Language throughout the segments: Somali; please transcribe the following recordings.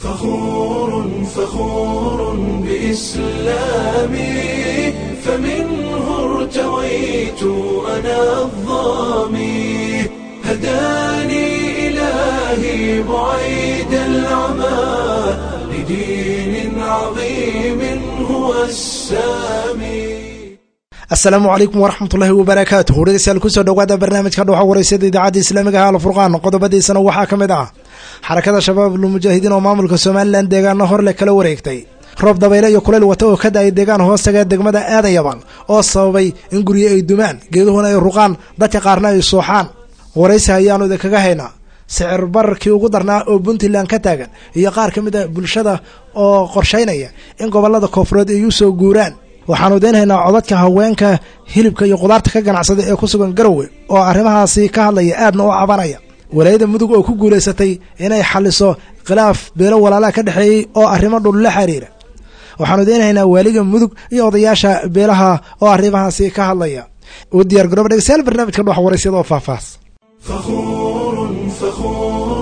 فخور فخور بإسلامي فمنه ارتويت أنا الظامي هداني إلهي بعيد العمى لدين عظيم هو السامي asalaamu calaykum waraxmatullaahi wabarakaatu hordhegeystayaal kusoo dhowaada barnaamijka dhowxa wareysada idaacadda islaamiga ah alfurqaan qodobadiisana waxaa ka mid ah xarakada shabaab lmujaahidiin oo maamulka somalilan deegaano horle kala wareegtay roob dabayle iyo kuleyl wata oo ka da-ay deegaan hoostaga degmada aadayaban oo sababay in guryo ay dumaan geeduhuna ay ruqaan dadka qaarna ay sooxaan waraysi ayaanu idinkaga haynaa sicir bararkii ugu darnaa oo puntland ka taagan iyo qaar ka mid a bulshada oo qorshaynaya in gobolada koonfureed ay u soo guuraan waxaanu idinhaynaa codadka haweenka hilibka iyo qudaarta ka ganacsada ee ku sugan garowe oo arrimahaasi ka hadlaya aadna u cabanaya walaayada mudug oo ku guulaysatay inay xaliso khilaaf beelo walaalaha ka dhexeeyey oo arrimo dhul la xiriira waxaanu idinhaynaa waaliga mudug iyo odayaasha beelaha oo arrimahaasi ka hadlaya u diyaar garooba dhegeystayaal barnaamijka dhox waraysyada oo faahfaahs فخور فخور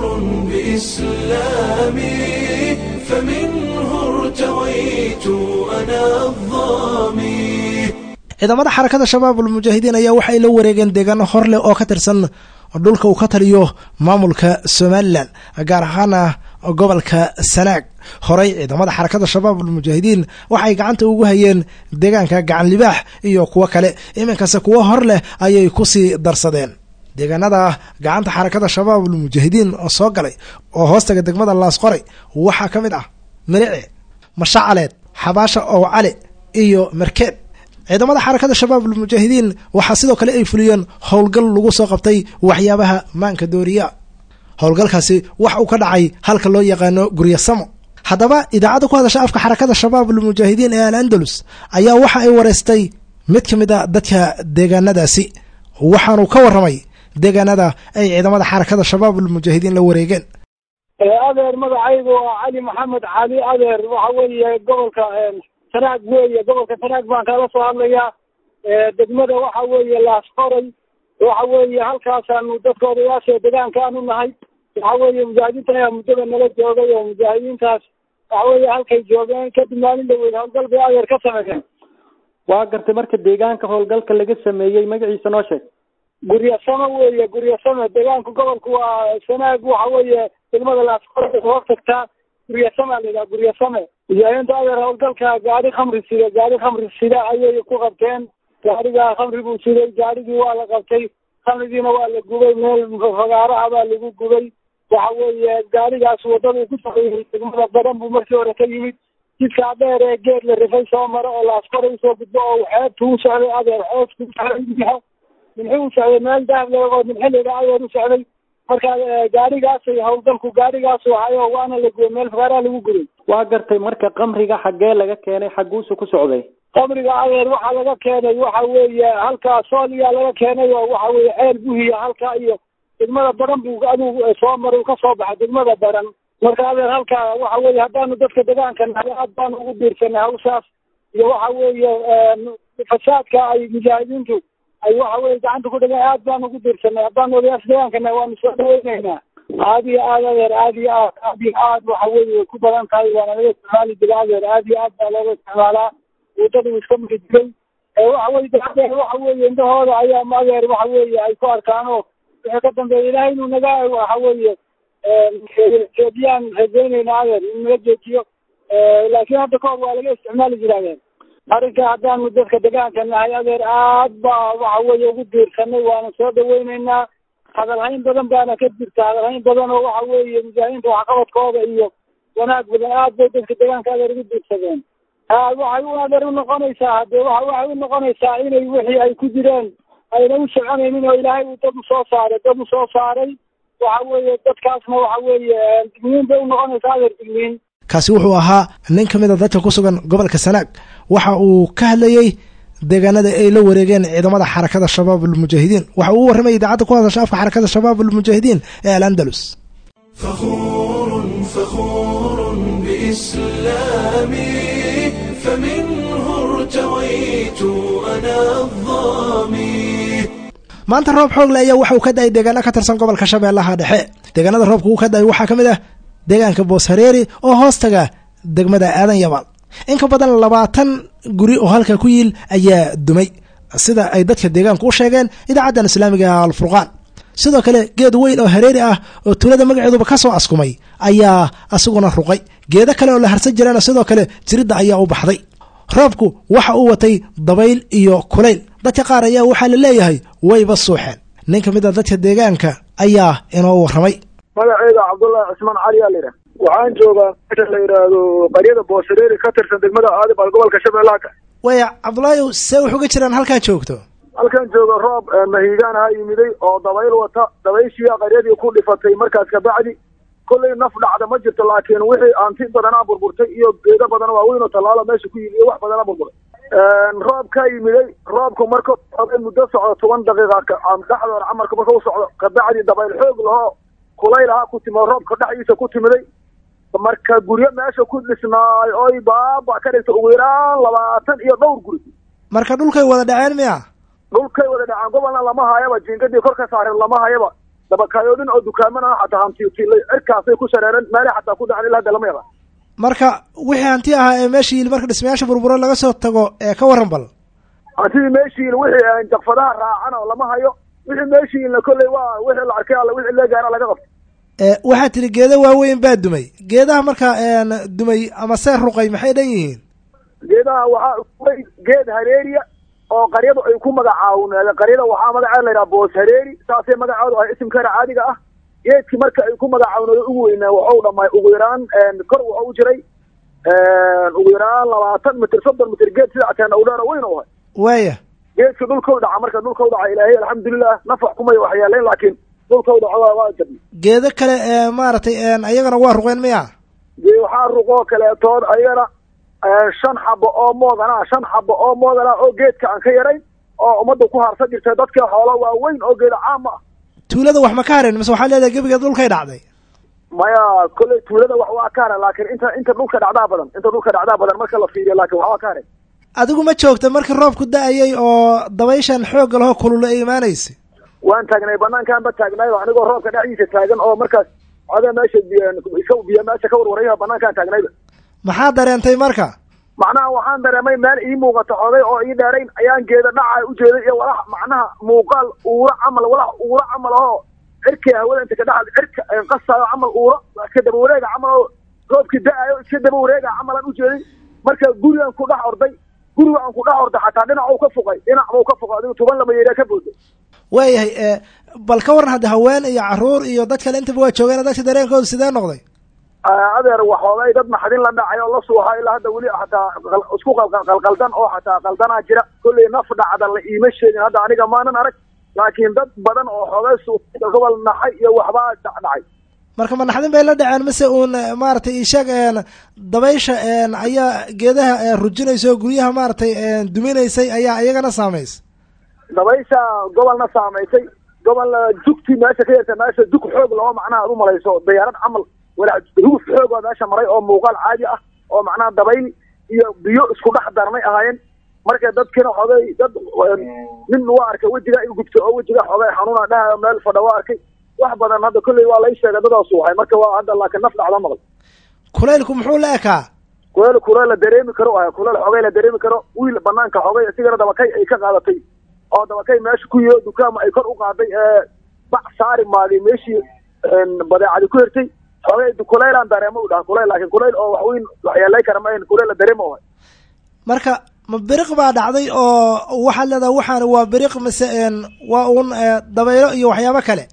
بإسلامي فمنه ارتويت أنا الظامي ciidamada xarakada shabaab almujaahidiin ayaa waxay la wareegeen deegaano horleh oo ka tirsan dhulka uu ka taliyo maamulka somalilan gaar ahaana gobolka sanaag horey ciidamada xarakada shabaab almujaahidiin waxay gacanta ugu hayeen deegaanka gacan libaax iyo kuwo kale iminkase kuwo hor leh ayay kusii darsadeen deegaanada gacanta xarakada shabaab almujaahidiin soo galay oo hoostaga degmada laasqoray waxaa ka mid ah milice mashacaleed xabaasha ow cali iyo markeed ciidamada xarakada shabaab almujaahidiin waxaa sidoo kale ay fuliyeen howlgal lagu soo qabtay waxyaabaha maanka dooriya howlgalkaasi wax uu ka dhacay halka loo yaqaano guryasamo haddaba idaacadda ku hadasha afka xarakada shabaab almujaahidiin ee al andalus ayaa waxa ay wareystay mid ka mid a dadka deegaanadaasi waxaanu ka warramay deegaanada ay ciidamada xarakada shabaab almujaahidiin la wareegeen adeer magacaygu waa cali maxamed cali adeer waxa weeye gobolka sanaag weeye gobolka sanaag baan kala soo hadlayaa degmada waxa weeye laasqoray waxa weeye halkaasaanu dadka odayaasha degaankaanu nahay waxa weeye mujaahidiintan ayaa muddada nala joogay oo mujaahidiintaas waxa weeye halkay joogeen kadib maalin dhaweyd howlgal bay adeer ka sameeyeen waa gartay marka deegaanka howlgalka laga sameeyey magaciisa noo sheeg guryasamo weeye guryasamo deegaanka gobolka waa sanaag waxa weeye degmada laasqoray hoos tagtaa guryasama la yidhaha guryasame mujaahidiinta adeer howlgalka gaari khamri sida gaari khamri sida ayay ku qabteen gaarigaa khamri buu siday gaarigii waa la qabtay khamrigiina waa la gubay meel fagaaro ah baa lagu gubay waxa weeye gaarigaas wadada ku socday degmada badan buu markii hore ka yimid jidkaa dheer ee geed la rifay soo maro oo laaskore usoo gudbo oo xeebtu u socday adeer xeebtu u socday minxo minxi u socday meel dahab leegoo minxi layidhaha adeer u socday marka gaarigaasay howlgalku gaarigaasu ahayo waana la gubay meel fagaaraa lagu gubay waa gartay marka kamriga xaggee laga keenay xagguusu ku socday qamriga adeer waxaa laga keenay waxa weeye halkaa sooliyaa laga keenay oo waxa weeye ceel buhiya halkaa iyo degmada baran buu aduu soo maray u ka soo baxay degmada baran marka adeer halkaa waxa weeye haddaanu dadka degaanka nahay aad baanu ugu biirsanay hawshaas iyo waxa weeye fasaadka ay mujaahidiintu ay waxa weye gacanta ku dhigan aad baanu ugu biirsanay haddaanu odayaasha degaanka nahay waanu soo dhaweyneynaa aad iyo aad adeer aad iyo aad aad iyo aad waxa weeye ku badan tahay waana laga isticmaali jira adeer aad iyo aad baa looga isticmaalaa wadada uu iska mari jiray waxa weye adeer waxa weeye indhahooda ayaa adeer waxa weeye ay ku arkaan oo wixii ka dambeeya ilaahay inuu naga waxa weeye joojiyaan rajaynayna adeer in naga joojiyo laakiin hadda kahor waa laga isticmaali jira adeer arrinka haddaanu dadka degaanka nahay adeer aad baa waxa weeye ugu diirsanay waana soo dhaweyneynaa hadalhayn badan baana ka jirta hadalhayn badan oo waxa weeye mujaahidiinta waxqabadkooda iyo wanaag badan aad bay dadka degaanka adeer ugu diirsadeen waxay u adeer unoqonaysaa hadee wa waxay u noqonaysaa inay wixii ay ku jireen ayna u soconaynin oo ilaahay uu dad u soo saaray dad u soo saaray waxa weeye dadkaasna waxa weeye digniin bay unoqonaysaa adeer digniin kaasi wuxuu ahaa nin ka mid a dadka ku sugan gobolka sanaag waxa uu ka hadlayey deegaanada ay la wareegeen ciidamada xarakada shabaab almujaahidiin waxa uu u warramay idaacadda ku hadasha afka xarakada shabaab almujaahidiin ee al andalus فخور فخور بإسلامي فمنه ارتويت أنا الظامي maanta roob xoogle ayaa waxa uu ka da-ay deegaano ka tirsan gobolka shabeellaha dhexe deegaanada roobka uu ka da-ay waxaa ka mid ah deegaanka boos hareeri oo hoostaga degmada aadan yabaal in ka badan labaatan guri oo halka ku yiil ayaa dumay sida ay dadka deegaanku u sheegeen idaacaddan islaamiga alfurqaan sidoo kale geed weyn oo hareeri ah oo tuulada magaceeduba ka soo askumay ayaa isaguna ruqay geedo kale oo la harsan jirana sidoo kale jiridda ayaa u baxday roobku waxa uu watay dabayl iyo kulayl dadka qaar ayaa waxaa la leeyahay wayba suuxeen nin ka mid a dadka deegaanka ayaa inoo warramay magaceyda cabdullaahi cismaan cali aa layidhaha waxaan joogaa meesha la yidhaahdo qaryada boosareeri ka tirsan degmada aadibal gobolka shabeellaha ka waya cabdulaahi see wax uga jiraan halkaa joogto halkan jooga roob mahiigaan ha yimiday oo dabayl wata dabayshiia qaryadii ku dhifatay markaas kabacdi kollay naf dhacda ma jirto laakiin wixii aanti badanaa burburtay iyo geedo badan waaweyn oo tallaalo meesha ku yimi iyo wax badanaa burburay roobkaa yimiday roobku marka muddo socdo toban daqiiqa dhexdoona camarka marka u socdo kabacdi dabayl xoog lahoo kulayl ahaa ku timi roobka dhexdiisa ku timiday marka guryo meesha ku dhisnaay oy baaba ka dhigta ugu yaraan labaatan iyo dhowr guri marka dhulkay wada dhaceen miya dhulkay wada dhaceen gobolna lama hayaba jiingadii kor ka saareen lama hayaba dabakayoodin oo dukaamana xataa hantitilay cirkaasay ku shareereen meelay xataa ku dhaceen ilaa hadda lama yaqaan marka wixii hanti ahaa ee meesha yiil marka dhismayaasha burburo laga soo tago ee ka warran bal hantidii meesha yiil wixii jakfadaha raacan oo lama hayo wixii meesha yiilna kolley waa wixii la arkay alla wixii lee gaara laga qabtay waxaa tidhi geedo waaweyn baa dumay geedaha marka dumay ama see ruqay maxay dhan yihiin geedaha waxaa way geed hareeriya oo qaryadu ay ku magacaawneed qaryada waxaa magaceeda layidhaha boos hareeri saasay magaceedu ahay isimkeena caadiga ah geedkii marka ay ku magacaawneed ugu weynaa waxau dhamay ugu yaraan kor waxau jiray ugu yaraan labaatan mitir soddon mitir geed sida ateena u dheer oo weyn u ahay waaya geedkii dhulkau dhaca marka dhulkau dhaca ilaahay alxamdulilah nafax kumay waxyeelayn laakiin dhulkau dhaco waa jabi geedo kale ee maaragtay ayagana waa ruqeen miya dee waxaa ruqoo kaleetood ayagana shan xabo oo moodana shan xabo oo moodana oo geedka aan ka yarayn oo ummadda ku harsan jirtay dadka xoolo waaweyn oo geeda caama ah tuulada wax ma ka hareen mise waxaa leedahay gebigeed dhulkay dhacday maya kolley tuulada wax waa ka haren laakiin inta inta dhulka dhacdaa badan inta dhulka dhacdaa badan marka la fiiriyo laakiin wax waa ka haren adigu ma joogta markii roobku da-ayay oo dabayshan xoogga lahoo kulula ay imaanaysay waan taagnay banaankaan ba taagnaay anigoo roobka dhexdiisa taagan oo markaas oda meesha iska biyo meesha ka warwaraya banaankaan taagnayba maxaa dareentay marka macnaha waxaan dareemay meel ii muuqata xogay oo ii dheerayn ayaan geeda dhaca ujeeday iyo walax macnaha muuqaal uura camal walax uura camal oo cirkii hawada inta ka dhex cirka qasaayo camal uura iska daba wareega camal oo roobkii da-ayo iska daba wareega camal aan ujeeday marka gurigaan ku dhex orday guriga aan ku dhex orday xataa dhinac u ka fuqay dhinac bau ka fuqay adigu tuban lama yeeriya ka booday waayahay bal ka waran hadda haween iyo caruur iyo dad kale intaba waa joogeen dadka dareenkooda sidee noqday adeer waxoogay dad naxdin la dhacay oo la suuxa ilaa hadda weli xataa isku qalqaldan oo xataa qaldanaa jira kolley naf dhacda la iima sheegin hadda aniga maanan arag laakiin dad badan oo xoogay suuxa gobol naxay iyo waxbaa dhacdhacay marka ma naxdin bay la dhaceen mise uun maaragtay isheeg dabaysha ayaa geedaha rujinaysa oo guryaha maaragtay duminaysay ayaa iyagana saamaysay dabaysha gobolna saamaysay gobol dugti meesha ka yarta meesha dug xoog loo macnaha ad u malayso dayaarad camal walaa huguf xoog oo meesha maray oo muuqaal caadi ah oo macnaha dabayl iyo biyo isku dhex darnay ahaayeen marka dadkina xogay dad nin waa arkay wejiga in gubto oo wejiga xogay xanuuna dhahayo meel fadha waa arkay wax badan hadda kolley waa lay sheegay dadaas wahay marka waa hadda laakiin naf dhacda maqal kulaylku muxuu la ekaa kuleyl kuleyl la dareemi karo ah kuleyl xogay la dareemi karo wiil banaanka xogay isigana dabakay ay ka qaadatay oo dabakay meesha ku yiyo dukaama ay kor u qaaday ee bac saari maagay meeshii badeecadi ku hertay xogay kuleylaan dareemo u dhaha kuleyl laakiin kuleyl oo waxweyn waxyeelay kara ma ahayn kuleyl la dareemo wahay marka ma biriq baa dhacday oo waxaad leedaha waxaan waa biriq mise waa uun dabaylo iyo waxyaabo kale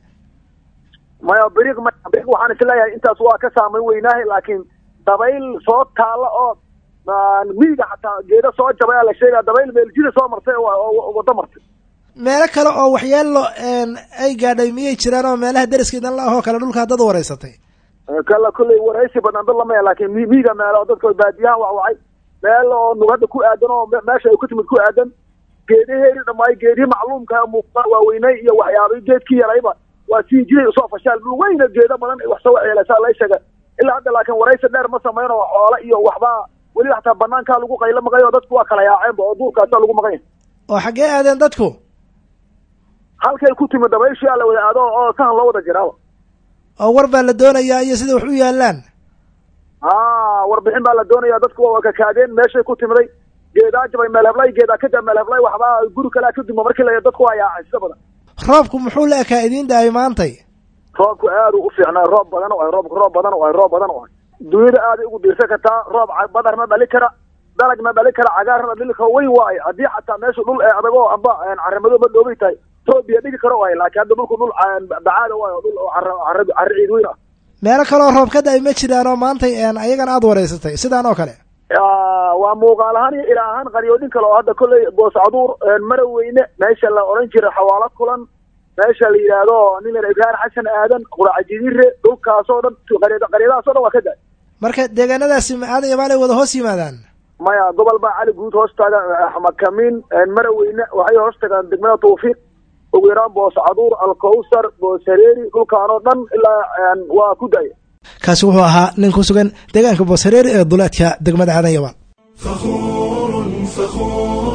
maya biriq ma biriq waxaan isleeyahay intaas waa ka saamayn weynaahay laakiin dabayl soo taalla oo miyiga xataa geeda soo jabay aa la sheegaya dabayl meeljida soo martay oo wado martay meelo kale oo waxyeelo ay gaadhay miyay jiraan oo meelaha deriskeedan la ahoo kale dhulka dad wareysatay kala kulley waraysi badan dad lamaya laakiin mi miyiga meelo dadka baadiyaha wacwacay meel oo nugada ku aadan oo meesha ay ku timid ku aadan geedaheeri dhammaay geedihii macluumka muuqda waaweynay iyo waxyaabay geedkii yarayba waa sii jiray usoo fashaal dhul weyna geeda badan ay wax soo waxyeelaysaa lay sheega ilaa hadda laakiin waraysi dheer ma samayn oo xoole iyo waxbaa weli xataa banaankaa lagu qaylo maqay oo dadku waa kala yaaceenba oo duurkaasa lagu maqan yahay oo xaggee aadeen dadku halkay ku timid dabayshii aa la wada aado oo sahan loo wada jiraaba oo war baa la doonayaa iyo sida wax u yaallaan haa warbixin baa la doonaya dadku waa kakaadeen meeshay ku timiday geedaa jabay meel heblay geedaa ka jab meel heblay waxbaa guri kalea ka duma markii la dadku waa yaacay sida badan roobku muxuu la ekaa idiin daayay maantay roobku aad u fiicnaa roob badan oo ay roobku roob badan oo ay roob badan oo ay dunyada aaday ugu diirsan kartaa roob badar ma dhali kara dalag ma dhali kara cagaarna dhali kara weyn waaye haddii xataa meeshu dhul ee adag oo amba carramado ma dhoobay tahay roob biyo dhigi karo waaye laakiin hadda dhulku dhul bacaada waaye oo dhul oo carra carra ciid weyn ah meelo kaloo roob ka da-ay ma jiraan oo maantay ayagana aada wareysatay sidaan oo kale waa muuqaal ahaan iyo ilaa ahaan qaryoodhin kale oo hadda kolley booscaduur maraweyne meesha la odhan jiray xawaalo kulan meesha la yidhaahdo nin la ibraahim xasan aadan quraaca jidire dhulkaasoo dhan qaryadahaasoo dhan waa ka da marka deegaanadaasi aadan iyo maalay wada hoos yimaadaan maya gobol baa cali guud hoos taaga xamakamiin maraweyne waxay hoos tagaan degmada tawfiiq ugu yaraan booscaduur alkowsar booshareeri dhulkaan oo dhan ilaa waa ku daya kaasi wuxuu ahaa nin ku sugan deegaanka booshareeri ee duleedka degmada aadan yabaan فخور فخور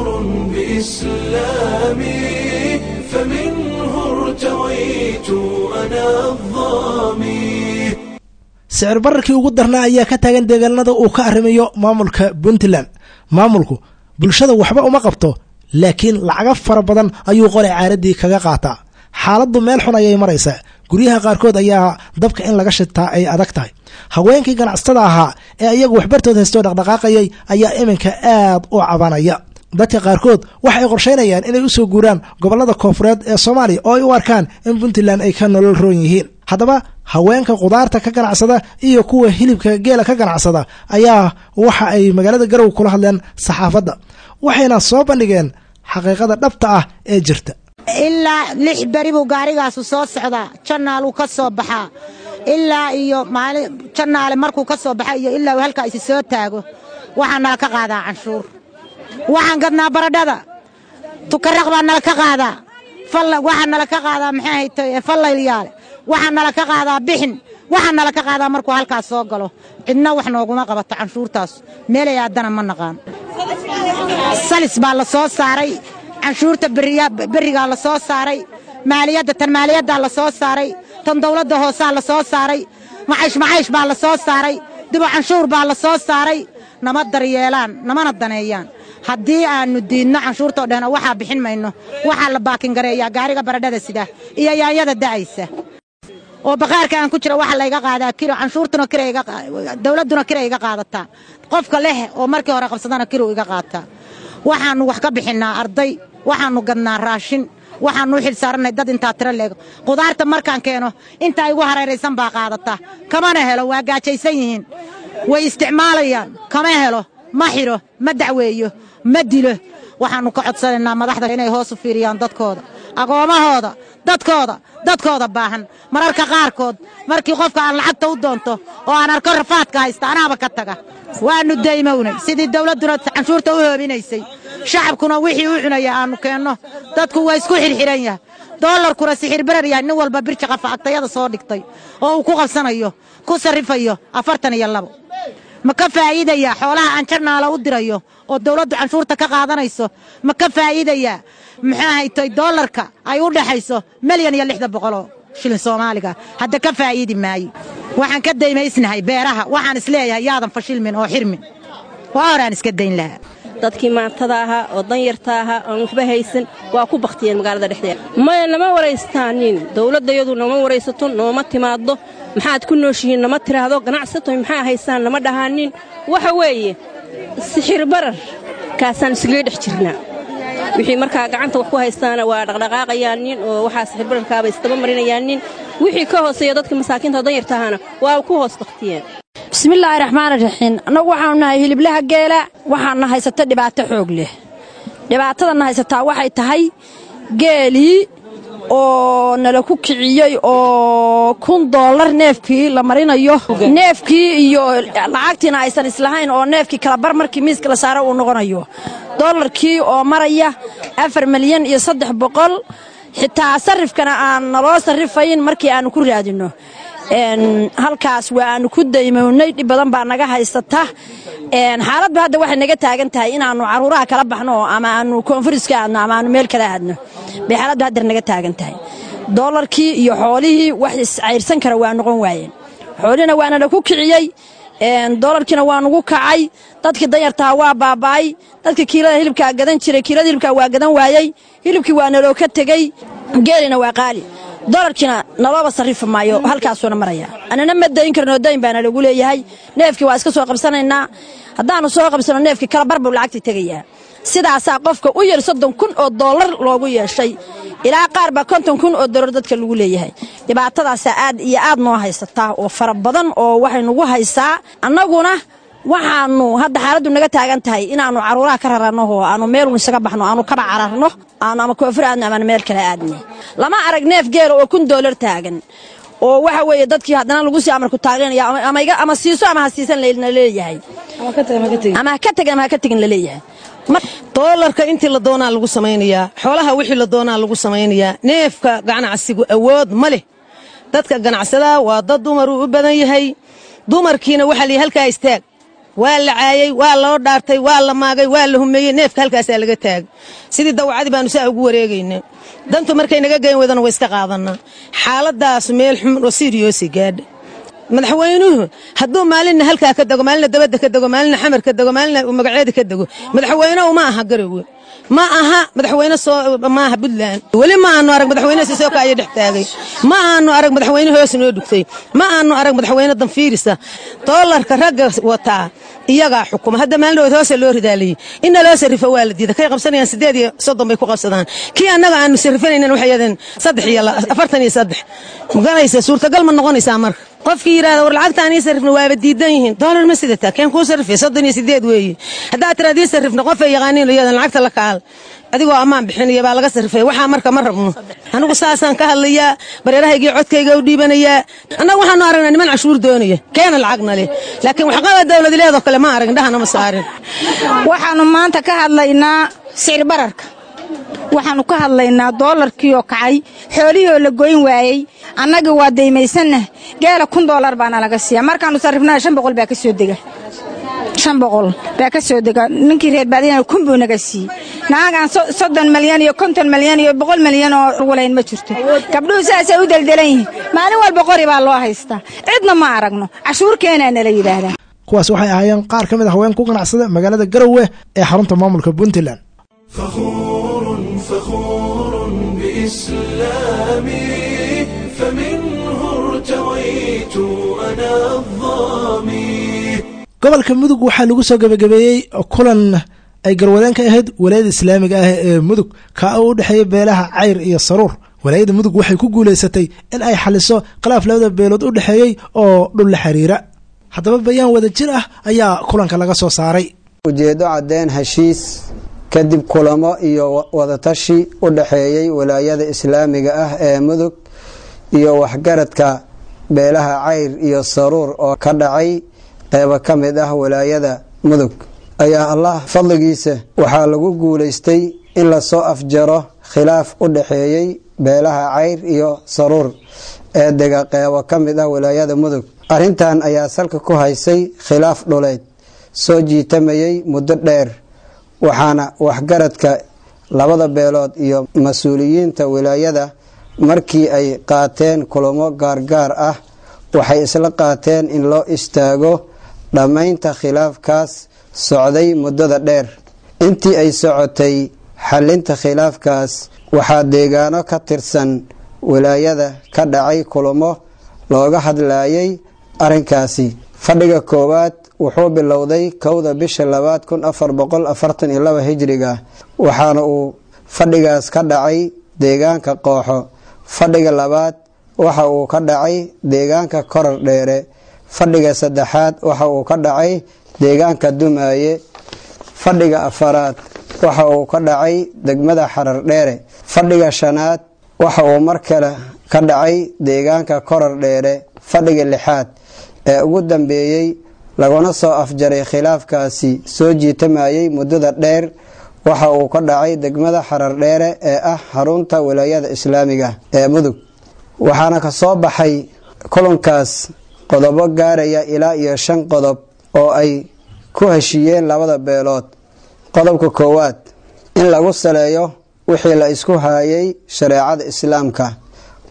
بإسلامي فمنه ارتويت أنا الظامي sicir bararkii ugu darnaa ayaa ka taagan deegaanada uu ka arrimayo maamulka puntland maamulku bulshada waxba uma qabto laakiin lacago fara badan ayuu qolay caaradii kaga qaataa xaaladdu meel xun ayay maraysaa guryaha qaarkood ayaa dabka in laga shitaa ay adag tahay haweenkii ganacsatada ahaa ee iyagu waxbartood haystoo dhaqdhaqaaqayay ayaa iminka aad u cabanaya dadka qaarkood waxa ay qorshaynayaan inay u soo guuraan gobollada koofureed ee soomaaliya oo ay u arkaan in puntland ay ka nolol roon yihiin haddaba haweenka khudaarta ka ganacsada iyo kuwa hilibka geela ka ganacsada ayaa waxa ay magaalada garow kula hadleen saxaafadda waxayna soo bandhigeen xaqiiqada dhabta ah ee jirta ilaa lix beri buu gaarigaasu soo socdaa jannaaluu ka soo baxaa ilaa iyo maali jannaale markuu ka soo baxa iyo ilaa uu halkaa isi soo taago waxaa nala ka qaadaa canshuur waxaan gadnaa baradhada tukaraq baa nala ka qaadaa waxaa nala ka qaadaa maxay hayto fallayliyaale waxaa nala ka qaadaa bixin waxaa nala ka qaadaa markuu halkaas soo galo cidna wax nooguma qabato canshuurtaas meelay aadana ma naqaan salis baa la soo saaray canshuurta berrigaa la soo saaray maaliyadda tan maaliyaddaa la soo saaray tan dawladda hoosaa la soo saaray macaysh macaysh baa la soo saaray dibu canshuur baa la soo saaray nama daryeelaan namana daneeyaan haddii aannu diidno canshuurtoo dhehno waxaa bixin mayno waxaa la baakingareeyaa gaariga baradhada sida iyo yaanyada da'aysa oo baqaarka aan ku jira waxa layga qaadaa kilo canshuurtuna dawladduna kira iga qaadataa qofka leh oo markii hore qabsadana kiru iga qaataa waxaannu wax ka bixinnaa arday waxaannu gadnaa raashin waxaannu u xil saarannay dad intaa tiro leego qudaarta markaan keeno intaa igu hareeraysan baa qaadataa kamana helo waa gaajaysan yihiin way isticmaalayaan kama helo ma xidho ma dacweeyo ma dilo waxaannu ka codsanaynaa madaxda inay hoos u fiiriyaan dadkooda agoomahooda dadkooda dadkooda baahan mararka qaarkood markii qofka aan lacagta u doonto oo aan arko rafaadka haysta anaaba ka taga waannu daymownay sidii dawladduna canshuurta u hoobinaysay shacabkuna wixii u cunaya aannu keenno dadku waa isku xirxiran yahay doolarkuna sixir barar yahay nin walba birja qafa agtayada soo dhigtay oo uu ku qabsanayo ku sarrifayo afartan iyo labo ma ka faa'iidayaa xoolaha aan jarnaala u dirayo oo dawladdu canshuurta ka qaadanayso ma ka faa'iidayaa maxaa haytay doolarka ay u dhaxayso milyan iyo lixda boqoloo shilin soomaaliga hadda ka faa'iidi maayo waxaan ka daymaysnahay beeraha waxaan isleeyahay yaadan fashilmin oo xirmin waa horaan iska dayn lahaa dadkii maantada ahaa oo danyarta ahaa oon waxba haysan waa ku bakhtiyeen magaalada dhexdeeda maya nama waraystaanin dawladdayadu nama waraysato nooma timaaddo maxaad ku nooshihiin nama tiraahdo ganacsato maxaa haysaan nama dhahaanin waxa weeye sixir barar kaasaan isgaga dhex jirnaa wixii markaa gacanta wax ku haystaana waa dhaqdhaqaaqayaanin oo waxaa sixir bararkaaba isdaba marinayaanin wixii ka hooseeya dadka masaakiinta danyarta ahaana waa ku hoos bakhtiyeen bismillaahi raxmaani raxiim annagu waxaanu nahay hiliblaha geela waxaana haysata dhibaato xoog leh dhibaatadana haysataa waxay tahay geelii oo nala ku kiciyey oo kun doollar neefkii la marinayo neefkii iyo lacagtiina aysan islahayn oo neefkii kalabar markii miiska la saaro uu noqonayo dollarkii oo maraya afar milyan iyo saddex boqol xitaa sarrifkana aan naloo sarrifayn markii aannu ku raadinno halkaas waa aanu ku daymownay dhib badan baa naga haysata xaaladba hadda waxay naga taagan tahay inaannu caruuraha kala baxno ama aanu koonfuriska aadno ama aanu meel kala aadno bay xaaladba haddar naga taagan tahay doolarkii iyo xoolihii wax iscayrsan kara waa noqon waayeen xoolihina waana la ku kiciyey doolarkiina waa nugu kacay dadkii danyartaha waa baaba'ay dadkii kiilada hilibkaa gadan jiray kiilada hilibkaa waa gadan waayey hilibkii waa naloo ka tegey geelina waa qaali dolarkiina nalooba sarrifi maayo halkaasuuna maraya anana ma dayn karnoo dayn baana lagu leeyahay neefkii waa iska soo qabsanaynaa haddaannu soo qabsanno neefkii kala bar buu lacagtii tegayaa sidaasaa qofka u yar soddon kun oo dollar loogu yeeshay ilaa qaar baa konton kun oo dollar dadka lagu leeyahay dhibaatadaasaa aad iyo aad noo haysataa oo fara badan oo waxay nagu haysaa annaguna waxaannu hadda xaaladdu naga taagan tahay inaannu carruuraha ka raranno oo aannu meelun isaga baxno aannu kaba cararno aanu ama koofur aadno amaanu meel kale aadne lama arag neef geela oo kun dollar taagan oo waxa weeye dadkii haddana lagu sii amarku taageeraya ama siiso ama ha siisan la leeyahay ama ha ka tegin ama ha ka tegin la leeyahay doolarka intii la doonaa lagu samaynayaa xoolaha wixii la doonaa lagu samaynayaa neefka ganacsigu awood ma leh dadka ganacsadaa waa dad dumaruu u badan yahay dumarkiina waxaa layidhi halkaa istaag waa la caayey waa loo dhaartay waa la maagay waa la humeeyey neefka halkaasaa laga taagay sidii dawacadii baanu saa ugu wareegayna dantu markay naga geyn weydana way iska qaadanaa xaaladaas meel xun oo siriyoosi gaadha madaxweynuhu hadduu maalinna halkaa ka dego maalinna dabadda ka dego maalinna xamar ka dego maalinna magaceeda ka dego madaxweynehu ma aha garowe ma aha madaxweyne soo maaha puntland weli ma aanu arag madaxweyne sisooka aya dhex taagay ma aanu arag madaxweyne hoos noo dhugtay ma aanu arag madaxweyne danfiirisa doolarka ragga wataa iyagaa xukuma hadda maalin dhawood hoosa loo ridaalayey inna loo sarrifo waa la diida kay qabsanayaan siddeed iyo soddon bay ku qabsadaan kii annaga aanu sarrifanaynan waxay yadeen saddex iyo afartan iyo saddex maganaysa suurtagal ma noqonaysaa marka qofkii yidhahda war lacagta aan ii sarrifna waaba diidan yihiin doolar ma sidataa keen kuu sarrifay soddon iyo siddeed weeye haddaad tiraad ii sarrifna qofay yaqaaniin iyadan lacagta la kaal adigoo ammaan bixinaya baa laga sarrifay waxaa marka ma rabno anigu saasaan ka hadlayaa bareerahaygii codkayga u dhiibanayaa annaga waxaanu aragnaa niman cashuur doonaya keena lacagna leh laakiin waxqaba dawladileedoo kale ma arag indhahana ma saarin waxaannu maanta ka hadlaynaa sicir bararka waxaannu ka hadlaynaa doolarkii oo kacay xoolihii oo la goyn waayey annagii waa daymaysanna geela kun doolar baana laga siiya markaannu sarrifnana shan boqol baa ka soo dega shan boqol baa ka soo dega ninkii reer baadiyana kun buu naga siiyey naagaan soddon malyan iyo konton malyan iyo boqol malyan oo walayn ma jirto gabdhuhu sidaasay u deldelan yihiin maalin walba qori baa loo haystaa cidna ma aragno cashuur keenaa nala yidhaahdaa kuwaas waxay ahaayeen qaar ka mid ah haween ku ganacsada magaalada garowe ee xarunta maamulka puntland فخور فخور بإسلامي فمنه ارتويت أنا الظامي gobolka mudug waxaa lagu soo gebagabeeyey kulan ay garwadeen ka ahayd walaayada islaamiga ah ee mudug kaa u dhexeeya beelaha cayr iyo saruur walaayada mudug waxay ku guulaysatay in ay xaliso khilaaf labada beelood u dhexeeyey oo dhul la xiriira haddaba bayaan wada jir ah ayaa kulanka laga soo saaray ujeeddo caddeen heshiis kadib kulamo iyo wadatashi u dhexeeyey walaayada islaamiga ah ee mudug iyo waxgaradka beelaha cayr iyo saruur oo ka dhacay qeybo ka mid ah walaayada mudug ayaa allah fadligiisa waxaa lagu guulaystay in lasoo afjaro khilaaf u dhexeeyey beelaha cayr iyo saruur ee dega qeybo ka mid ah walaayada mudug arrintan ayaa salka ku haysay khilaaf dhuleed soo jiitamayey muddo dheer waxaana waxgaradka labada beelood iyo mas-uuliyiinta wilaayada markii ay qaateen kulamo gaargaar ah waxay isla qaateen in loo istaago dhammaynta khilaafkaas socday muddada dheer intii ay socotay xalinta khilaafkaas waxaa deegaano ka tirsan wilaayada ka dhacay kulamo looga hadlayay arrinkaasi fadhiga koowaad wuxuu bilowday kowda bisha labaad kun afar boqol afartan iyo laba hijriga waxaana uu fadhigaas ka dhacay deegaanka qooxo fadhiga labaad waxa uu ka dhacay deegaanka korar dheere fadhiga saddexaad waxa uu ka dhacay deegaanka dumaaye fadhiga afaraad waxa uu ka dhacay degmada xarar dheere fadhiga shanaad waxa uu mar kale ka dhacay deegaanka korar dheere fadhiga lixaad ee ugu dambeeyey laguna soo afjaray khilaafkaasi soo jiitamayey muddada dheer waxa uu ka dhacay degmada xarar dheere ee ah xarunta wilaayada islaamiga ee mudug waxaana ka soo baxay kulankaas qodobo gaaraya ilaa iyo shan qodob oo ay ku heshiiyeen labada beelood qodobka koowaad in lagu saleeyo wixii la isku haayay shareecada islaamka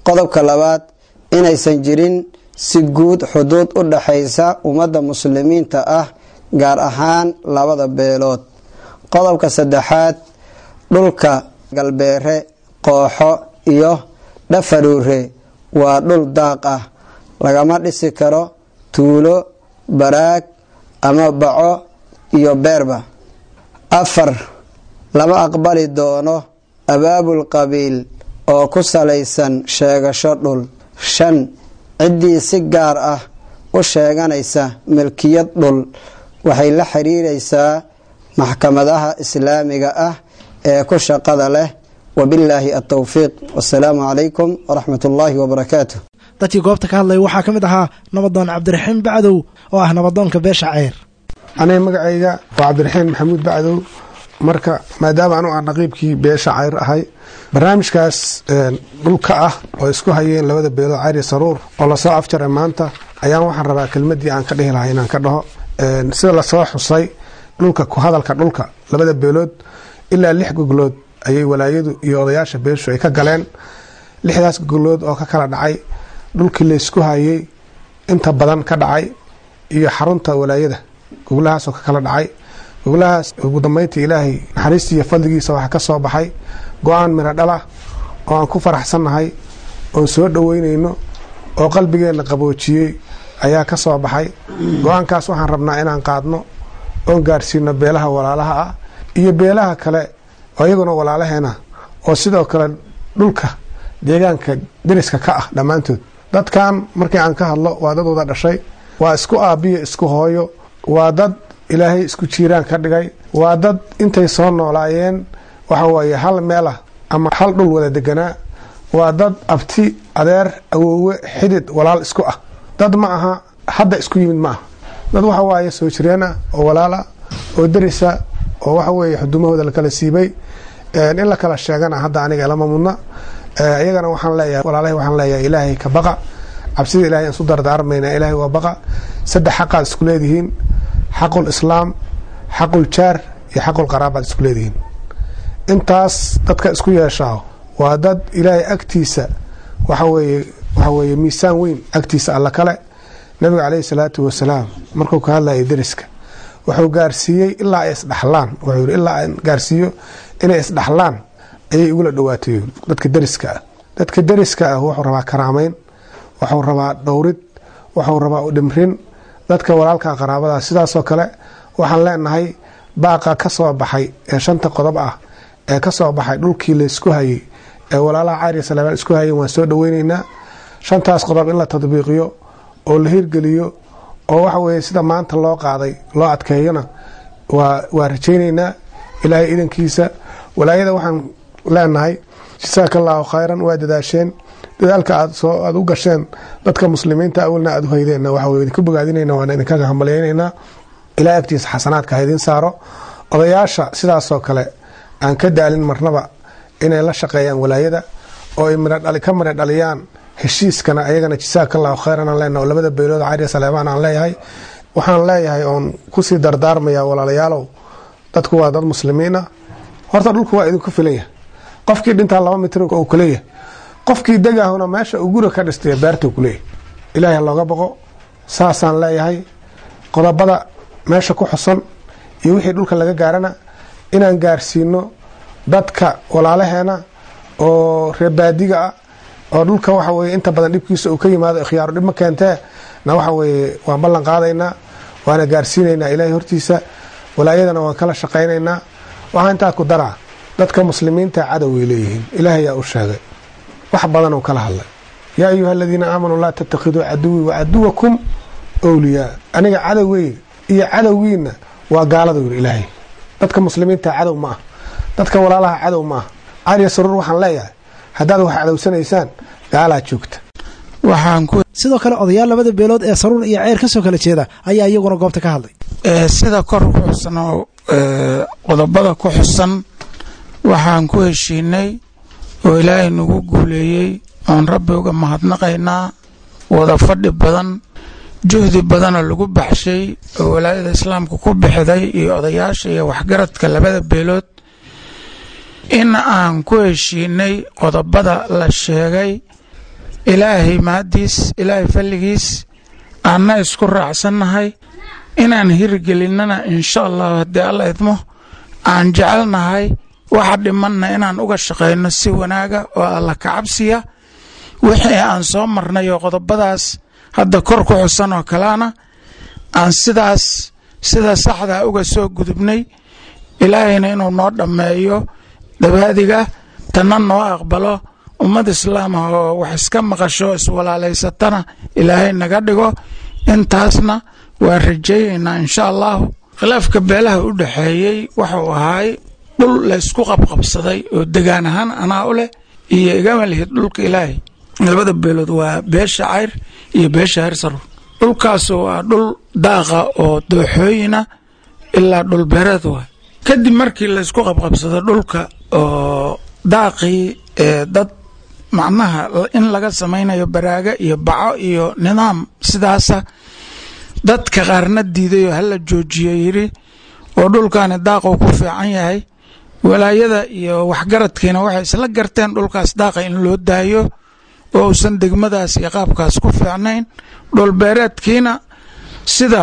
qodobka labaad inaysan jirin si guud xuduud u dhaxaysa ummadda muslimiinta ah gaar ahaan labada beelood qodobka saddexaad dhulka galbeere qooxo iyo dhafaruure waa dhul daaq ah lagama dhisi karo tuulo baraag ama baco iyo beerba afar lama aqbali doono abaabul qabiil oo ku salaysan sheegasho dhul shan ciddii si gaar ah u sheeganaysa milkiyad dhul waxay la xiriiraysaa maxkamadaha islaamiga ah ee ku shaqada leh wabillaahi altowfiiq wasalaamu calaykum waraxmat ullaahi wabarakaatu dadkii goobta ka hadlaya waxaa ka mid ahaa nabadoon cabdiraxiim bacdow oo ah nabadoonka beesha ceyr aniga magacayga waa cabdiraxiim maxamuud bacdow marka maadaama anu aan naqiibkii beesha cayr ahay barnaamijkaas dhulka ah oo isku hayeen labada beelood cayr iyo saruur oo lasoo afjaray maanta ayaan waxaan rabaa kelmadii aan ka dhihi lahaa inaan ka dhaho sida lasoo xusay dhulka ku hadalka dhulka labada beelood ilaa lix goglood ayay walaayadu iyo odayaasha beeshu ay ka galeen lixdaas goglood oo ka kala dhacay dhulkii laysku hayay inta badan ka dhacay iyo xarunta walaayada goglahaasoo ka kala dhacay goglahaas ugu dambeyntii ilaahay naxariistii iyo fadligiisa waxaa ka soo baxay go-aan miro dhalah oo aan ku faraxsannahay oon soo dhoweynayno oo qalbigeenna qaboojiyey ayaa ka soo baxay go-aankaas waxaan rabnaa inaan qaadno oon gaarsiino beelaha walaalaha ah iyo beelaha kale oo iyaguna walaalaheena oo sidoo kale dhulka deegaanka deriska ka ah dhammaantood dadkan markii aan ka hadlo waa dad wada dhashay waa isku aabbiyo isku hooyo waa dad ilaahay isku jiiraan ka dhigay waa dad intay soo noolaayeen waxa weeye hal meel ah ama hal dhul wada deganaa waa dad abti adeer awoowe xidid walaal isku ah dad ma aha hadda isku yimid ma aha dad waxa waaye soo jireen ah oo walaala oo derisa oo waxa weeye xudumahooda lakala siibay in la kala sheegana hadda aniga lama mudna iyagana waxaan leeyahay walaalahay waxaan leeyahay ilaahay ka baqa cabsida ilahay aan isu dardaarmayna ilaahay waa baqa saddex xaqaad isku leedihiin xaqul islaam xaqul jaar iyo xaqul qaraabaad isku leedihiin intaas dadka isku yeeshaa waa dad ilaahay agtiisa waxaweeye waxa weeye miisaan weyn agtiisa alla kale nabiga caleyhi salaatu wasalaam markuu ka hadlayay deriska wuxuu gaarsiiyey ilaa ay isdhaxlaan wuxuu yidhi ilaa aan gaarsiiyo inay isdhaxlaan ayay igula dhowaatay dadka deriska ah dadka deriska ah wuxuu rabaa karaameyn wuxuu rabaa dhowrid wuxuu rabaa udhimrin dadka walaalka qaraabada sidaasoo kale waxaan leenahay baaqa ka soo baxay ee shanta qodob ah ee ka soo baxay dhulkii laysku hayay ee walaalaha cayr iyo salaamaan isku hayeen waan soo dhoweyneynaa shantaas qodob in la tadbiiqiyo oo la hirgeliyo oo waxa weeye sida maanta loo qaaday loo adkeeyona waa waa rajayneynaa ilaahay idankiisa walaayada waxaan leenahay jasaaka allaahu khayran waa dadaasheen dadaalka aad soo aada u gasheen dadka muslimiinta awalna aada u haydeenna waxa weye idinku bogaadinayna waana idinkaga hambalyaynaynaa ilaa agtiisa xasanaadka ha idiin saaro odayaasha sidaasoo kale aan ka daalin marnaba inay la shaqeeyaan walaayada oo ay ka midha dhaliyaan heshiiskana ayagana jasaaka allahu khayran aan leenaha oo labada beelood cariya saleebaan aan leeyahay waxaan leeyahay oon kusii dardaarmaya walaalayaalow dadku waa dad muslimiin ah horta dhulku waa idinku filan yahay qofkii dhintaa laba mitir uu kuleeyahay qofkii degahuna meesha uu guri ka dhistay beertuu kuleeyahay ilaahay looga boqo saasaan leeyahay qodobada meesha ku xusan iyo wixii dhulka laga gaarana inaan gaarsiino dadka walaalaheena oo reebaadiga ah oo dhulka waxa weye inta badan dhibkiisa uu ka yimaado ikhyaaru dhib ma keentee na waxa weye waan ballan qaadaynaa waana gaarsiinaynaa ilaahay hortiisa walaayadana waan kala shaqaynaynaa waxaa intaa ku daraa dadka muslimiinta cadoway leeyihiin ilaahay yaa u sheegay wax badan uu kala hadlay yaa ayuha aladiina aamanuu laa tattakhiduu caduwii wacaduwakum wliyaa aniga cadowgey iyo cadowgiina waa gaalada yiri ilaahay dadka muslimiinta cadow ma ah dadka walaalaha cadow ma ah cariya saruur waxaan leeyahay haddaad wax cadowsanaysaan gaalaa joogta sidoo kale odayaal labada beelood ee saruur iyo ceyr ka soo kala jeeda ayaa iyaguna goobta ka hadlay sida kor ku xusan oo qodobada ku xusan waxaan ku heshiinay oo ilaahay nagu guuleeyey oon rabbi uga mahadnaqaynaa wada fadhi badan juhdi badanoo lagu baxshay oo walaayada islaamka ku bixday iyo odayaasha iyo waxgaradka labada beelood in aan ku heshiinay qodobada la sheegay ilaahay mahaddiis ilaahay falligiis aanna isku raacsannahay inaan hirgelinnana insha allahu haddii alla idmo aan jecelnahay waxa dhimanna inaan uga shaqayno si wanaaga oo alla kacabsiya wixii aan soo marnay oo qodobadaas hadda kor ku xusan oo kalena aan sidaas sida saxdaa uga soo gudubnay ilaahayna inuu noo dhammeeyo dabaadiga tanna noo aqbalo ummad islaamah oo wax iska maqasho iswalaalaysatana ilaahay naga dhigo intaasna waan rajaynaynaa insha allahu khilaafka beelaha u dhexeeyey waxuu ahaay dhul laysku qabqabsaday oo degaan ahaan anaa u leh iyo igama lihid dhulka ilaahay labada beelood waa beesha cayr iyo beesha hersaruur dhulkaasu waa dhul daaqa oo dooxooyina ilaa dhul beereed waay kadib markii laysku qabqabsado dhulka oo daaqii ee dad macnaha in laga samaynayo baraaga iyo baco iyo nidaam sidaasa dadka qaarna diidayoo hala joojiyo yidhi oo dhulkaani daaquu ku fiican yahay walaayada iyo waxgaradkiina waxay isla garteen dhulkaas daaqa in loo daayo oo uusan degmadaas iyo qaabkaas ku fiicnayn dhulbeereedkiina sida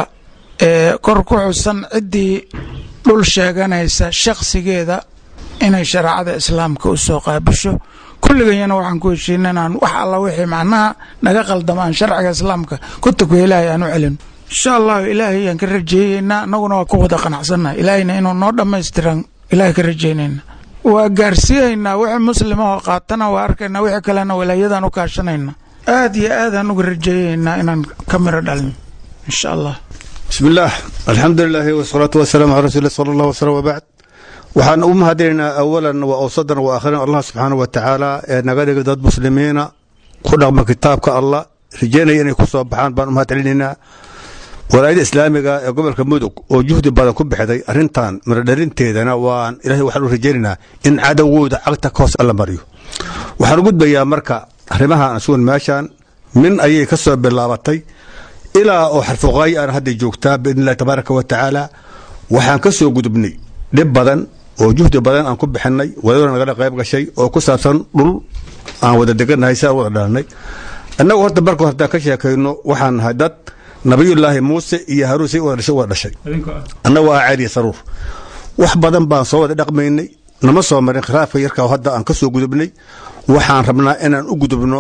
kor ku xusan ciddii dhul sheeganaysa shakhsigeeda inay shareecada islaamka u soo qaabisho kulligayana waxaan ku heshiina inaan wax alla wixii macnaha naga qaldamaan sharciga islaamka kutubka ilaahay aan u celino insha allahu ilaahay ayaan ka rajeeyeynaa annaguna waa ku wada qanacsannaha ilaahayna inuu noo dhammaystiran ilaahay ka rajeynayna waa gaarsiihaynaa wixii muslimahoo qaatana waa arkaynaa wixii kalena walaayadaan u kaashanayna aad iyo aadaan uga rajeeyeynaa inaan ka miro dhalin insha allah bismi illaah alxamdu lilaahi wasalaatu wasalaamu calaa rasuuli sala allah wasalam wabacd waxaan u mahadinaynaa awalan wa awsadan wa aakhiran allah subxaana wa tacaala ee naga dhigay dad muslimiina ku dhaqma kitaabka allah rajeynaya inay ku soo baxaan baan u mahad celinaynaa walaayada islaamiga ee gobolka mudug oo juhdi badan ku bixday arrintan mirodhalinteedana waan ilahay waxaan u rajaynaynaa in cadowgooda cagta ka hoos alla mariyo waxaan u gudbayaa marka arrimahan asugun meeshan min ayay ka soo bilaabatay ilaa oo xarfuqaay aan hadda joogtaa biidn illahi tabaaraka wa tacaala waxaan ka soo gudubnay dhib badan oo juhdi badan aan ku bixinay walaaduna nagala qayb gashay oo ku saabsan dhul aan wada degannahay si aan wada dhalanay annagu horta marka haddaan ka sheekayno waxaan nahay dad nabiyullaahi muuse iyo haruun say wada dhashay wada dhashay annagu ah cariya saruur wax badan baan soo wada dhaqmaynay nama soo marin khilaafka yarka hadda aan ka soo gudubnay waxaan rabnaa inaan u gudubno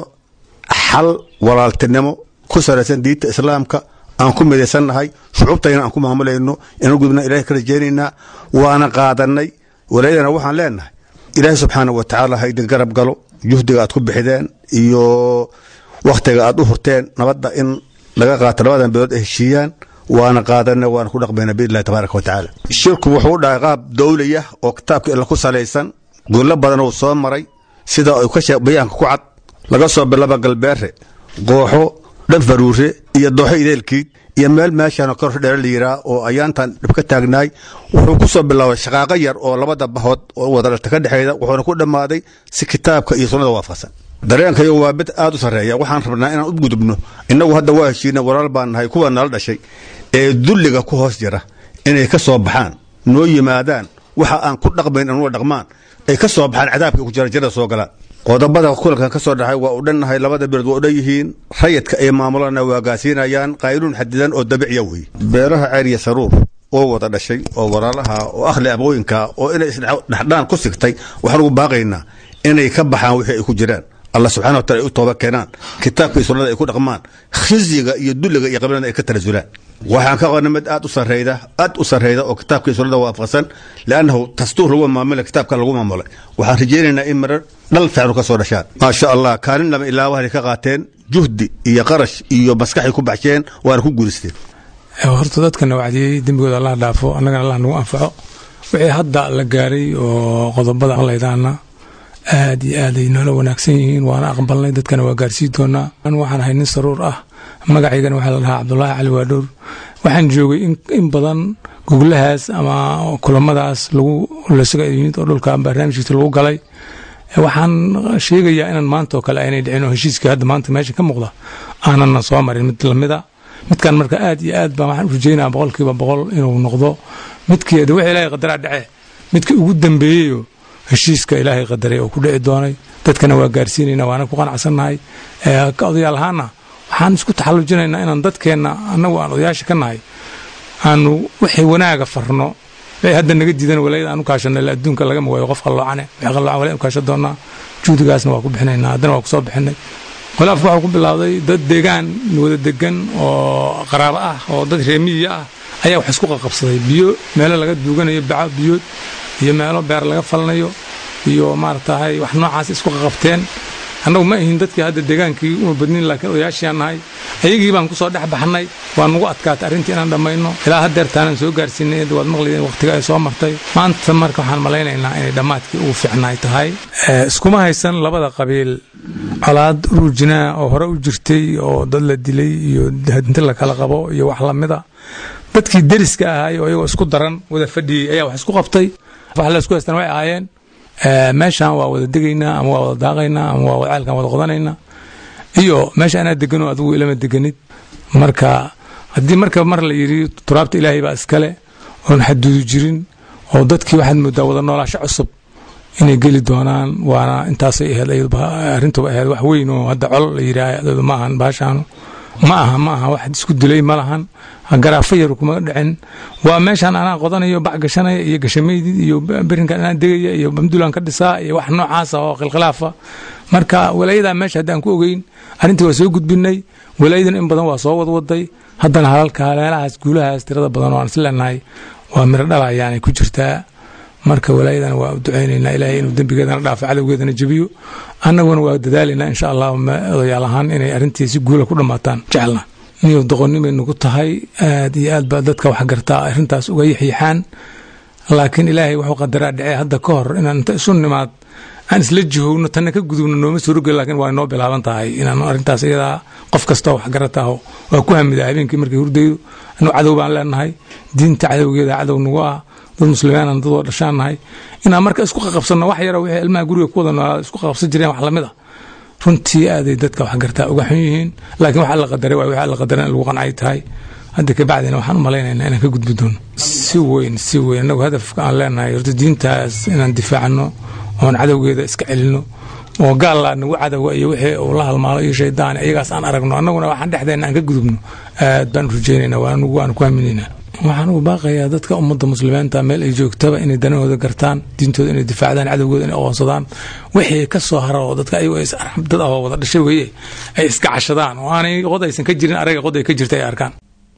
xal walaaltinimo ku salaysan diinta islaamka aan ku midaysannahay shucuubtayna aan ku maamulayno inaan gudubna ilahay ka rajaynaynaa waana qaadanay walaayadana waxaan leenahay ilaahay subxaana wa tacaala ha idin garab galo juhdiga aad ku bixideen iyo wakhtiga aad u hurteen nabadda in laga qaato labadan beelood ay heshiiyaan waana qaadanay waana ku dhaqmayna biidnillahi tabaaraka wa tacaala shirku wuxuu u dhahay qaab dawliya oo kitaabka illa ku salaysan gurlo badan uu soo maray sida ay ka shee bayaanka ku cad laga soo bilaba galbeere qooxo dhan faruure iyo dooxo ideelkiid iyo meel meeshaan kor dheer la yiraa oo ayaantan dhib ka taagnaay wuxuu ku soo bilaabay shaqaaqo yar oo labada bahood oo wada dhalta ka dhexeeda wuxuuna ku dhammaaday si kitaabka iyo sunnada waafaqsan dareenkayo waa mid aad u sarreeya waxaan rabnaa inaan u gudubno innagu hadda waa heshiina walaal baan nahay kuwa nala dhashay ee dulliga ku hoos jira inay ka soo baxaan noo yimaadaan waxa aan ku dhaqmayn anuga dhaqmaan ay ka soo baxaan cadaabka ku jira jannada soo galaan qodobada kulankan ka soo dhaxay waa u dhannahay labada beelood waa u dhan yihiin rayidka ay maamulana waa gaasiinayaan qaynuun xadidan oo dabiciya wey beelaha ceeriya saruur oo wada dhashay oo walaalaha oo akhli abooyinka oo inay isdhexdhaan ku sigtay waxaan ugu baaqaynaa inay ka baxaan wixii ay ku jiraan allah subxana wa taala ay u tooba keenaan kitaabka iyo sunnada ay ku dhaqmaan khizyiga iyo dulliga iyo qabilada ay ka tanasulaan waxaan ka qona mid aad u sarreyda aad u sarreyda oo kitaabka iyo sunnada waafaqsan liannahu dastuur lagu maamulay kitaabka lagu maamulay waxaan rajaynaynaa in marar dhal fiicnu ka soo dhashaan maasha allah kaalin lama ilaa waxay ka qaateen juhdi iyo qarash iyo maskaxay ku baxsheen waana ku guulisteen horta dadkana wacdiyey dembigooda allah dhaafo annagana allah nagu anfaco wixii hadda la gaaray oo qodobada laydaana aad iyo aad ay noola wanaagsan yihiin waana aqbalnay dadkana waa gaarsii doonaa an waxaan ahay nin saruur ah magacaygana waxaa la dhahaa cabdulaahi cali waadhowr waxaan joogay in badan goglahaas ama kulamadaas lagu lasaga yimid oo dhulka barnaamijkiisa lagu galay waxaan sheegayaa inaan maanta oo kale aynay dhicin oo heshiiskii hadda maanta meesha ka muuqda aanana soo marin mid lamida midkan marka aad iyo aad baan waxaan u rajeynaya boqolkiiba boqol inuu noqdo midkii wixii ilaahay qadaraa dhace midkii ugu dambeeyeyo heshiiska ilaahay qadaray oo ku dhici doonay dadkana waa gaarsiinayna waana ku qanacsannahay ka odayaal ahaana waxaan isku taxallujinaynaa inaan dadkeenna annagu aan odayaasha ka nahay aanu wixii wanaaga farno wixii hadda naga diidan walaayada aan u kaashano ila adduunka laga magaayo qof qalloocane wixii qalloocan walaa u kaashan doonaa juhdigaasna waa ku bixinaynaa haddana waa ku soo bixinay khilaafku waxuu ku bilowday dad deegaan wada degan oo qaraabo ah oo dad reemiya ah ayaa wax isku qaqabsaday biyo meelo laga duuganayo baco biyood iyo meelo beer laga falnayo iyo maaratahay wax noocaas isku qaqabteen annagu ma ahin dadkii hadda deegaankii uma badnin laakiin odayaashiaan nahay ayagii baan ku soo dhex baxnay waa nugu adkaatay arrintii inaan dhammayno ilaa haddeertaanaan soo gaarsiinay waad maqlaydeen waqtiga ay soo martay maanta marka waxaan malaynaynaa inay dhammaadkii ugu fiicnaay tahay iskuma haysan labada qabiil colaad ruujinaa oo hore u jirtay oo dad la dilay iyo inti la kala qabo iyo wax lamida dadkii deriska ahaay oo iyagoo isku daran wada fadhiyey ayaa wax isku qabtay wax la isku haystaan way ahaayeen meeshaan waa wada degaynaa ama waa wada daaqaynaa ama waa ceelkaan wada qodanaynaa iyo meesha anaa deganoo adigu ilama deganid marka haddii marka mar la yidhi turaabta ilaahay baa iskale oon xaduudu jirin oo dadkii waxaad moodaa wada noolaasho cusub inay geli doonaan waana intaasay ahayd arrintuba ahayd wax weyn oo hadda col la yidhaah ma ahan baashaanu ma aha ma aha wax isku dilay ma lahan garaafo yar kuma dhicin waa meeshaan anaa qodanayo bac gashanaya iyo gashamaydid iyo berinkan anaa degaya iyo bamdulan ka dhisaa iyo wax noocaasa oo khilkhilaafa marka walaayadaa meesha haddaan ku ogeyn arrintii waa soo gudbinay walaayadan in badan waa soo wadwaday haddana halalka meelahaas guulahaas tirada badan oo aan is leenahay waa miro dhalayaanay ku jirtaa marka walaayadan waa ducaynaynaa ilaahay inuu dembigeedana dhaafo cadowgeedana jebiyo annaguna waa dadaalaynaa insha allah odayaal ahaan inay arrintii si guula ku dhammaataan jecelna niyow doqonnimay nagu tahay aad iyo aad baa dadka wax gartaa arrintaas uga yaxyaxaan laakiin ilaahay wuxuu qadaraa dhacee hadda ka hor inaan inta isu nimaad aan isla jihowno tanna ka gudubno nooma suurogel laakiin waa inoo bilaaban tahay inaan arrintaas iyadaa qof kastoo wax garataho waa ku hamidaa habeenkii markay hurdaydo anu cadow baan leenahay diinta cadowgeeda cadow nagu ah dad muslimiinan dad oo dhashaan nahay inaan marka isku qaqabsanno wax yaro wixii ilmaha guriga ku wada noolaa isku qaqabsan jireen wax lamid ah runtii aaday dadka wax gartaa uga xun yihiin laakiin waxa la qadaray waa waxa la qadaray in lagu qancay tahay hadda ka bacdina waxaan u malaynaynaa inaan ka gudbi doono si weyn si weyn annagu hadafka aan leenahay horta diintaas inaan difaacno oon cadowgeeda iska celinno oo gaalla nagu cadowga iyo wixii uu la halmaalo iyo shaydaan iyagaas aan aragno annaguna waxaan dhexdeenna aan ka gudubno aad baan rajaynaynaa waanagu waan ku haminaynaa waxaan ugu baaqayaa dadka ummadda muslimiinta meel ay joogtaba inay danahooda gartaan diintooda inay difaacdaan cadowgooda inay aqoonsadaan wixii ka soo hara oo dadka ayagu dad ah oo wada dhashay weeye ay iska cashadaan oo aanay qod aysan ka jirin araga qod ay ka jirta ay arkaan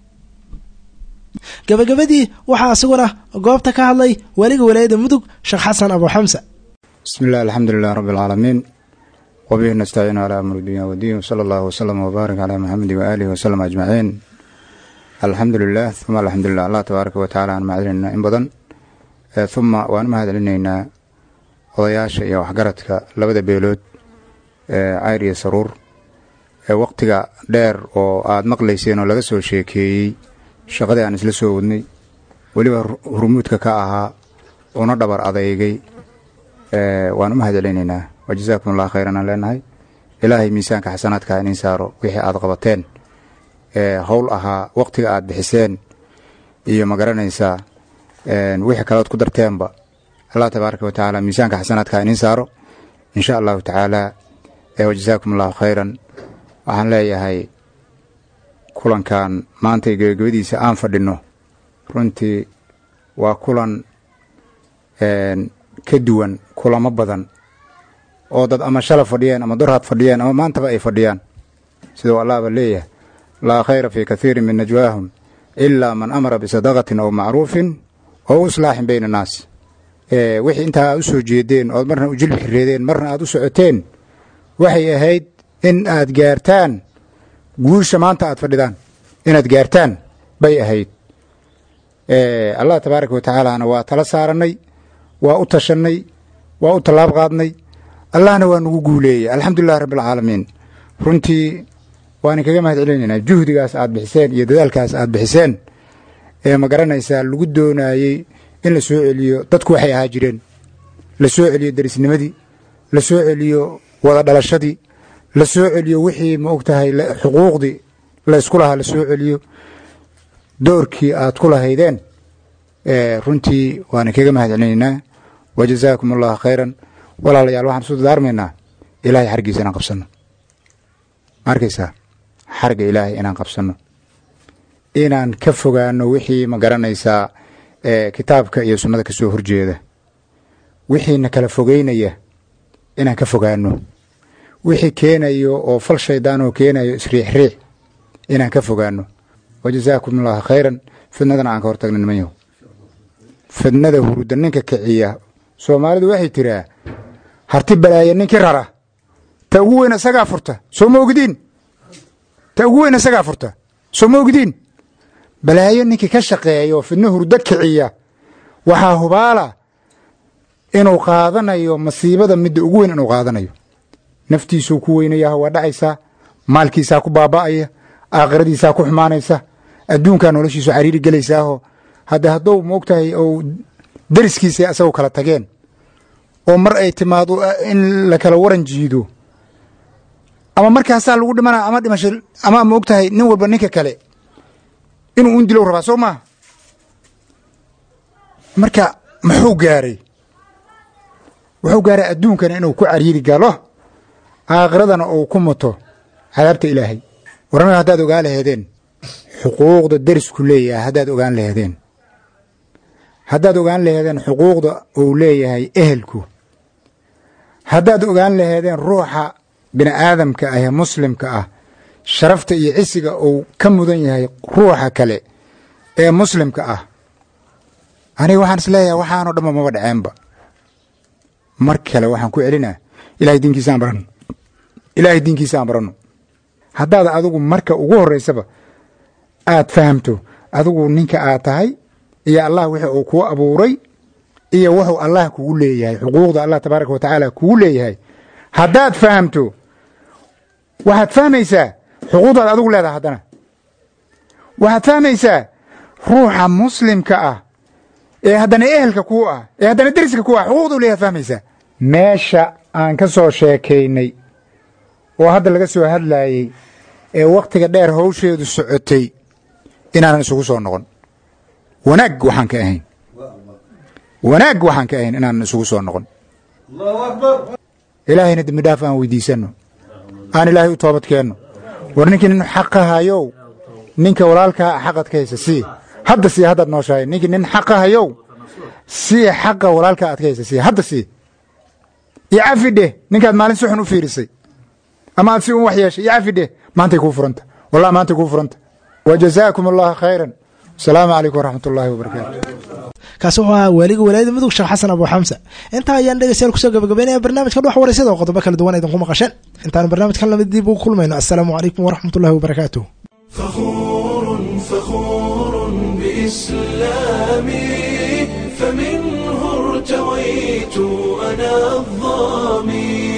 gabagabadii waxaa isaguna goobta ka hadlay weliga walaayada mudug sheekh xasan abu xamsa bismi illah alxamdulilah rabbi alcaalamiin wabihi nastaciinu calaa amri dunya wadiin wsala allahu wsalam wbaarak calaa maxamedi waaalihi wasalam ajmaciin alxamdu lilah uma alxamdulilah allah tabaaraka wa tacala aan mahadcelinaynaa in badan uma waan u mahadcelinaynaa odayaasha iyo waxgaradka labada beelood ee cayr iyo saruur ee waqtiga dheer oo aad maqlayseen oo laga soo sheekeeyey shaqadii aan isla soo wadnay weliba hurmuudka ka ahaa una dhabar adeygay waan u mahadcelinaynaa wa jazaakum allah khayran aan leenahay ilaahay miisaanka xasanaadka inin saaro wixii aad qabateen howl ahaa waqtiga aad bixiseen iyo ma garanaysaa wixii kaleod ku darteenba allah tabaaraka wa tacaala miisaanka xasanaadka inin saaro insha allahu tacaala wajazaakum allahu khayran waxaan leeyahay kulankan maanta gebagabadiisa aan fadhinno runtii waa kulan ka duwan kulamo badan oo dad ama shala fadhiyeen ama dorhaad fadhiyeen ama maantaba ay fadhiyaan siduu allahba leeyahay laa khayra fii kathiirin min najwaahum ilaa man amara bisadaqatin aw macruufin oo islaaxin bayna annaas wixii intaa aad u soo jeedeen ood marna u jilbi xireedeen marna aad u socoteen waxay ahayd in aad gaartaan guusha maanta aad fadhidaan inaad gaartaan bay ahayd allah tabaaraka wa tacaalaana waa tala saarannay waa u tashannay waa u tallaab qaadnay allahna waa nagu guuleeyey alxamdulilahi rabbialcaalamiin runtii waan kaga mahad celinaynaa juhdigaas aad bixiseen iyo dadaalkaas aad bixiseen ee ma garanaysaa lagu doonaayey in la soo celiyo dadku waxay ahaa jireen la soo celiyo derisnimadii la soo celiyo wada dhalashadii la soo celiyo wixii ma og tahay xuquuqdii la ysku lahaa la soo celiyo doorkii aad ku lahaydeen runtii waana kaga mahad celinaynaa wajazaakum allahu khayran walaalayaal waxaan isu dadaarmaynaa ilaahay xargiisa inaan qabsanno ma arkaysaa xarga ilaahay inaan qabsanno inaan ka fogaano wixii ma garanaysaa ee kitaabka iyo sunnada ka soo horjeeda wixiina kala fogeynaya inaan ka fogaano wixii keenayo oo fal shaydaan oo keenayo isriixriix inaan ka fogaano wajazaakum allahu khayran fidnadana aan ka hortagna niman yahow fidnada huruda ninka kiciya soomaalidu waxay tiraa harti balaaya ninkii rara ta ugu weyn isagaa furta soo ma ogdiin ta ugu weyn isagaa furta soo ma ogdiin balaayo ninkii ka shaqeeya oo fidno hurdo kiciya waxaa hubaala inuu qaadanayo masiibada midda ugu weyn inuu qaadanayo naftiisuu ku weynayaha waa dhacaysaa maalkiisaa ku baaba'aya aakhiradiisaa ku xumaanaysa adduunkaa noloshiisu cariiri gelaysaaho hadda hadduu moogtahay ou deriskiisa asagoo kala tageen oo mar ay timaado in la kala waran jiido ama markaasaa lagu dhimana ama dhimasho ama moogtahay nin walba ninka kale inuu un dilow rabaa soo maaha marka muxuu gaaray wuxuu gaaray adduunkana inuu ku cariiri galo aakhiradana uu ku muto cadaabta ilaahay warama haddaad ogaan laheedeen xuquuqda derisku leeyahay haddaad ogaan laheedeen haddaad ogaan laheedeen xuquuqda uu leeyahay ehelku haddaad ogaan laheedeen ruuxa bini aadamka ah ee muslimka ah sharafta iyo cisiga uu ka mudan yahay ruuxa kale ee muslimka ah aniga waxaan is leeyahay waxaanoo dhanba maba dhaceenba mar kale waxaan ku celinaa ilahay diinkiisa aan baranno ilaahay diinkiisa aan baranno haddaad adigu marka ugu horraysaba aad fahamto adigu ninka aad tahay iyo allah wixii uu kuu abuuray iyo wuxuu allah kugu leeyahay xuquuqda allah tabaaraka wa tacaala kugu leeyahay haddaad fahamto waxaad fahmaysaa xuquuqdaad adigu leedahay haddana waxaad fahmaysaa ruuxa muslimka ah ee haddana ehelka kuu ah ee haddana deriska kuu ah xuquuqda u leeyahay fahmaysaa meesha aan ka soo sheekaynay oo hadda laga soo hadlaayey ee wakhtiga dheer hawsheedu socotay inaanan isugu soo noqon wanaag waxaan ka ahayn wanaag waxaan ka ahayn inaanan isugu soo noqon ilaahayna dembi dhaaf aan weydiisanno aan ilaahay u toobad keenno war ninkii nin xaqa hayow ninka walaalkaa xaqad ka haysa sii hadda sii haddaad nooshahay ninkii nin xaqa hayow sii xaqa walaalkaa aad ka haysa sii hadda sii iyo cafi dheh ninkaad maalin si xun u fiirisay ama aad si un wax yeeshay iyo cafi dheh maantay kuu furanta wallah maantay kuu furanta wajazaakum allahu khayran asalaamu calaykum waraxmat ullaahi wabarakaatu kaasi wuxuu ahaa waaliga walaayada mudug sheekh xasan abu xamsa intaa ayaan dhegeystayaal kusoo gabagabeynaya barnaamijka dhux wareysada oo qodobo kala duwan idinku maqasheen intaan barnaamijkan lamid dib ugu kulmayno assalaamu calaykum waraxmat ullahi wabarakaatuh فخور فخور بإسلامي فمنه ارتويت أنا الظامي